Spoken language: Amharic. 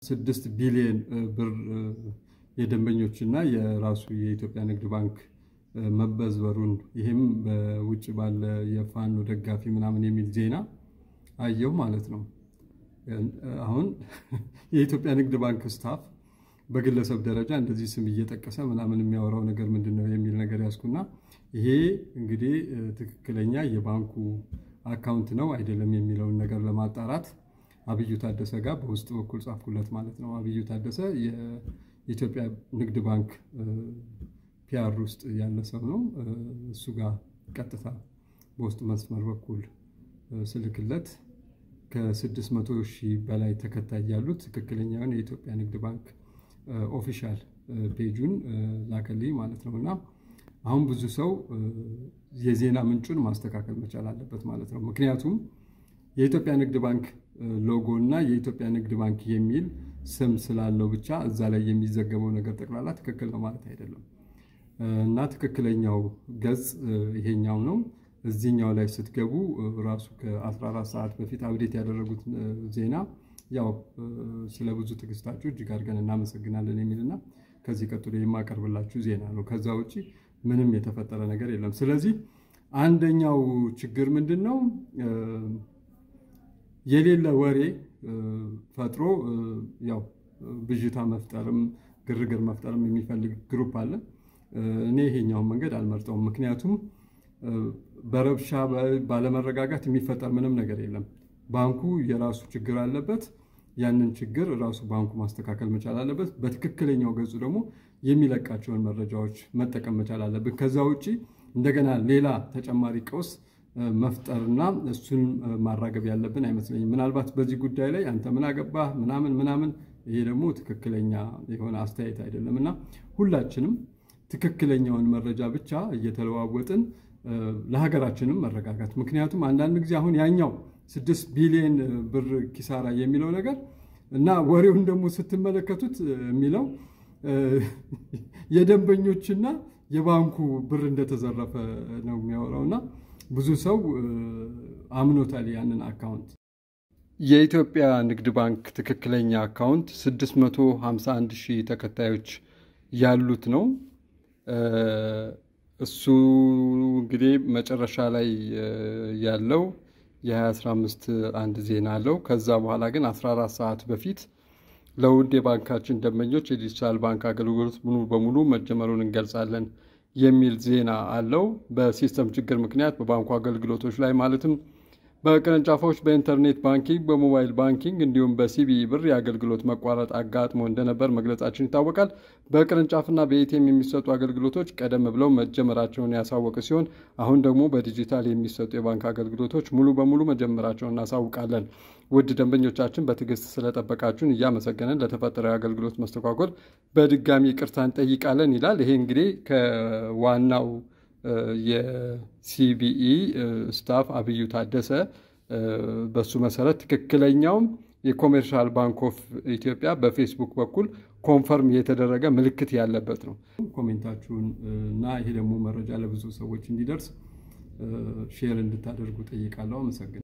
ስድስት ቢሊዮን ብር የደንበኞችና የራሱ የኢትዮጵያ ንግድ ባንክ መበዝበሩን ይህም በውጭ ባለ የፋኖ ደጋፊ ምናምን የሚል ዜና አየሁ ማለት ነው። አሁን የኢትዮጵያ ንግድ ባንክ ስታፍ በግለሰብ ደረጃ እንደዚህ ስም እየጠቀሰ ምናምን የሚያወራው ነገር ምንድን ነው የሚል ነገር ያዝኩና ይሄ እንግዲህ ትክክለኛ የባንኩ አካውንት ነው አይደለም የሚለውን ነገር ለማጣራት አብዩ ታደሰ ጋር በውስጥ በኩል ጻፍኩለት ማለት ነው። አብዩ ታደሰ የኢትዮጵያ ንግድ ባንክ ፒአር ውስጥ ያለ ሰው ነው። እሱ ጋር ቀጥታ በውስጥ መስመር በኩል ስልክለት ከ600 ሺህ በላይ ተከታይ ያሉት ትክክለኛውን የኢትዮጵያ ንግድ ባንክ ኦፊሻል ፔጁን ላከልኝ ማለት ነው። እና አሁን ብዙ ሰው የዜና ምንጩን ማስተካከል መቻል አለበት ማለት ነው። ምክንያቱም የኢትዮጵያ ንግድ ባንክ ሎጎ እና የኢትዮጵያ ንግድ ባንክ የሚል ስም ስላለው ብቻ እዛ ላይ የሚዘገበው ነገር ጠቅላላ ትክክል ነው ማለት አይደለም። እና ትክክለኛው ገጽ ይሄኛው ነው። እዚህኛው ላይ ስትገቡ ራሱ ከ14 ሰዓት በፊት አብዴት ያደረጉት ዜና ያው ስለ ብዙ ትዕግስታችሁ እጅግ አድርገን እናመሰግናለን የሚልና ከዚህ ቀጥሎ የማቀርብላችሁ ዜና ነው። ከዛ ውጭ ምንም የተፈጠረ ነገር የለም። ስለዚህ አንደኛው ችግር ምንድን ነው? የሌለ ወሬ ፈጥሮ ያው ብዥታ መፍጠርም ግርግር መፍጠርም የሚፈልግ ግሩፕ አለ። እኔ ይሄኛውን መንገድ አልመርጠውም። ምክንያቱም በረብሻ ባለመረጋጋት የሚፈጠር ምንም ነገር የለም። ባንኩ የራሱ ችግር አለበት። ያንን ችግር ራሱ ባንኩ ማስተካከል መቻል አለበት። በትክክለኛው ገጹ ደግሞ የሚለቃቸውን መረጃዎች መጠቀም መቻል አለብን። ከዛ ውጭ እንደገና ሌላ ተጨማሪ ቀውስ መፍጠርና እሱን ማራገብ ያለብን አይመስለኝም። ምናልባት በዚህ ጉዳይ ላይ አንተ ምን አገባህ ምናምን ምናምን፣ ይሄ ደግሞ ትክክለኛ የሆነ አስተያየት አይደለም እና ሁላችንም ትክክለኛውን መረጃ ብቻ እየተለዋወጥን ለሀገራችንም መረጋጋት ምክንያቱም አንዳንድ ጊዜ አሁን ያኛው ስድስት ቢሊዮን ብር ኪሳራ የሚለው ነገር እና ወሬውን ደግሞ ስትመለከቱት የሚለው የደንበኞችና የባንኩ ብር እንደተዘረፈ ነው የሚያወራው እና ብዙ ሰው አምኖታል ያንን አካውንት። የኢትዮጵያ ንግድ ባንክ ትክክለኛ አካውንት 651 ሺህ ተከታዮች ያሉት ነው። እሱ እንግዲህ መጨረሻ ላይ ያለው የ2015 አንድ ዜና አለው። ከዛ በኋላ ግን 14 ሰዓት በፊት ለውድ የባንካችን ደንበኞች የዲጂታል ባንክ አገልግሎት ሙሉ በሙሉ መጀመሩን እንገልጻለን የሚል ዜና አለው። በሲስተም ችግር ምክንያት በባንኩ አገልግሎቶች ላይ ማለትም በቅርንጫፎች፣ በኢንተርኔት ባንኪንግ፣ በሞባይል ባንኪንግ እንዲሁም በሲቢኢ ብር የአገልግሎት መቋረጥ አጋጥሞ እንደነበር መግለጻችን ይታወቃል። በቅርንጫፍና በኤቲኤም የሚሰጡ አገልግሎቶች ቀደም ብለው መጀመራቸውን ያሳወቀ ሲሆን አሁን ደግሞ በዲጂታል የሚሰጡ የባንክ አገልግሎቶች ሙሉ በሙሉ መጀመራቸውን እናሳውቃለን። ውድ ደንበኞቻችን በትዕግስት ስለጠበቃችሁን እያመሰገንን ለተፈጠረው የአገልግሎት መስተጓጎል በድጋሚ ይቅርታ እንጠይቃለን ይላል። ይሄ እንግዲህ ከዋናው የሲቢኢ ስታፍ አብዩ ታደሰ በሱ መሰረት ትክክለኛውም የኮሜርሻል ባንክ ኦፍ ኢትዮጵያ በፌስቡክ በኩል ኮንፈርም የተደረገ ምልክት ያለበት ነው። ኮሜንታችሁን እና ይሄ ደግሞ መረጃ ለብዙ ሰዎች እንዲደርስ ሼር እንድታደርጉ ጠይቃለሁ። አመሰግናለሁ።